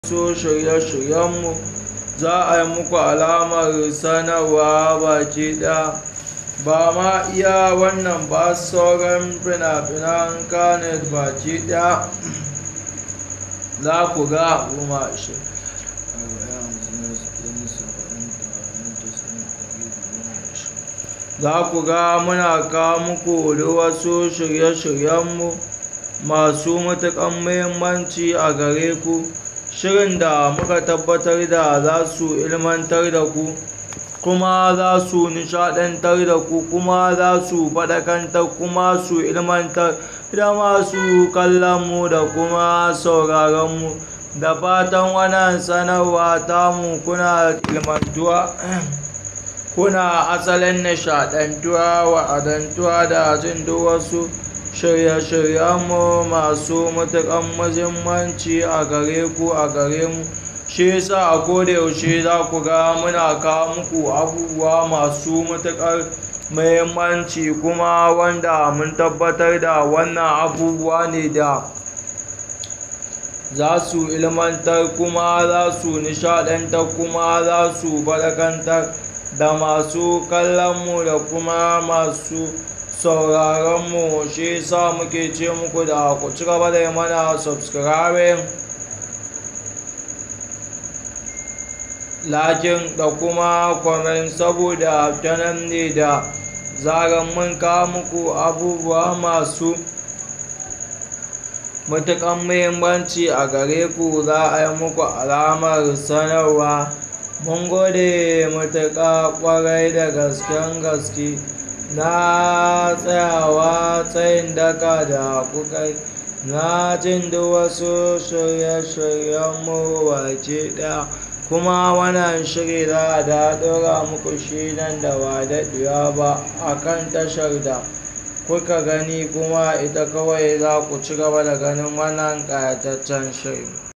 so shirye-shiryenmu za a yi muku alamar sanarwa baki ɗaya ba ma iya wannan ba sauran fina-finan kanet baki ɗaya za ku ga goma za ku ga muna kawo muku da wasu shirye-shiryenmu masu matuƙan muhimmanci a gare ku shirin da muka tabbatar da za su ilmantar da ku kuma za su nishadantar da ku kuma za su faɗakantar kuma su ilmantar da masu kallonmu da kuma sauraronmu da fatan wannan sanarwa tamu kuna ilmantuwa kuna asalin nishadantuwa wa'adantuwa da jin duk wasu shirye-shiryenmu masu matuƙan muhimmanci a gare ku a gare mu shi yasa a koda yaushe za ku ga muna kawo muku abubuwa masu matuƙar muhimmanci kuma wanda mun tabbatar da wannan abubuwa ne da za su ilmantar kuma za su nishadantar kuma za su faɗakantar da masu kallonmu da kuma masu sauraronmu shi yasa muke ce muku da ku ci gaba da yi mana subscribing lakin da kuma comment saboda ta nan ne da zaran mun kawo muku abubuwa masu matuƙan muhimmanci a gare ku za a yi muku alamar sanarwa mun gode matuƙa ƙwarai da gasken gaske na tsayawa tsayin daka da kuka na jin duk wasu shirye-shiryenmu baki ɗaya kuma wannan shiri za a da ɗora muku shi nan da ba daɗewa ba a kan tashar da kuka gani kuma ita kawai za ku ci gaba da ganin wannan ƙayataccen shiri